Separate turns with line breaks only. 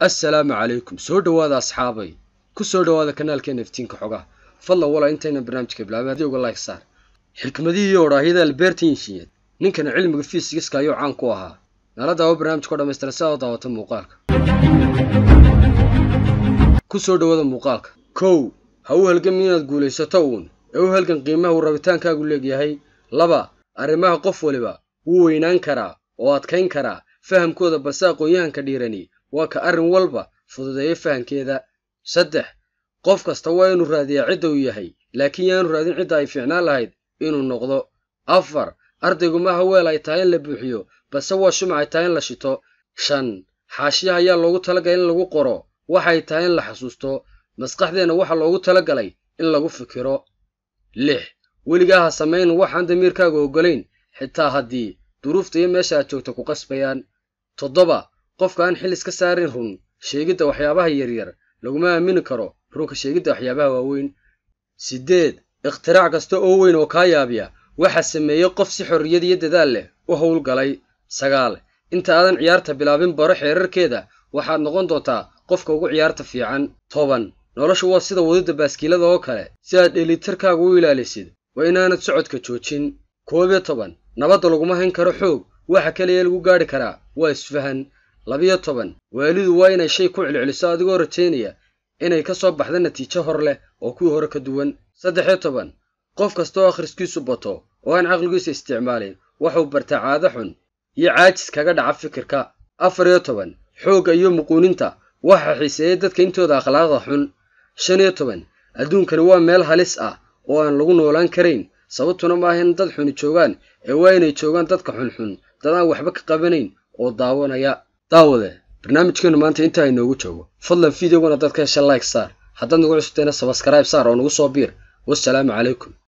assalaamu calaykum soo dhowaada asxaabay ku soo dhowaada kanaalkeena iftiinka xogaha fadlan wala intayna barnaamijka bilaabay haddii uga like saar xikmadihii iyo odhaahyada albert einstein ninkana cilmiga fiisigiska ayuu caan ku ahaa nala daawo barnaamijka o dhammaystiran si aad u daawata muuqaalka ku soo dhowaada muuqaalka kow ha u halgami inaad guulaysato uun ee u halgan qiimaha uu rabitaankaagu leegyahay laba arrimaha qof waliba wuu weynaan karaa oo adkayn karaa fahamkooda balse aqoon-yahanka dhiirani waa ka arrin walba fududeeya fahamkeeda saddex qof kasta waa inuu raadiyaa cidda uu yahay laakiin yaanu raadin cidda ay fiicnaan lahayd inuu noqdo afar ardaygu maaha weel ay tahay in la buuxiyo balse waa shumac ay tahay in la shito shan xaashiyaha ayaa loogu talagalay in lagu qoro waxay tahay in la xasuusto maskaxdeenna waxaa loogu talagalay in lagu fikiro lix weligaa ha samayn waxaan damiirkaaga oggolayn xitaa haddii duruufta iyo meesha aad joogta ku qasbayaan toddoba qofka aan xil iska saarin run sheegidda waxyaabaha yaryar laguma aamini karo runka sheegidda waxyaabaha waaweyn siddeed ikhtirac kasta oo weyn oo kaa yaabiya waxaa sameeyey qof si xorriyad iyo dadaal leh u howlgalay sagaal inta aadan ciyaarta bilaabin baro xeerarkeeda waxaad noqon doontaa qofka ugu ciyaarta fiican toban noloshu waa sida wadidda baaskiilada oo kale si aad dheelitarkaaga u ilaalisid waa inaanad socodka joojin koob iyo toban nabadda laguma hayn karo xoog waxa kaliya lagu gaadhi karaa waa isfahan labiyo toban waalidu waa inay shay ku celceliso adigoo rajaynaya inay ka soo baxda natiijo hor leh oo kuwii hore ka duwan saddexiyo toban qof kasta oo akhriskiisu bato oo aan caqligiisa isticmaalin waxuu bartaa caado xun iyo caajis kaga dhaca fikirka afar iyo toban xoogga iyo muquuninta waxaa xiiseeya dadka intooda akhlaaqda xun shan iyo toban adduunkani waa meel halis ah oo aan lagu noolaan karayn sababtuna maaha in dad xuni joogaan ee waa inay joogaan dadka xunxun dad aan waxba ka qabanayn oo daawanaya daawade barnaamijkeenu maanta intaa inoogu joogo fadlan fideoguna dadka hesha like saar haddaad nagu cusubtayna sabaskarayb saar oo nagu soo biir wassalaamu calaykum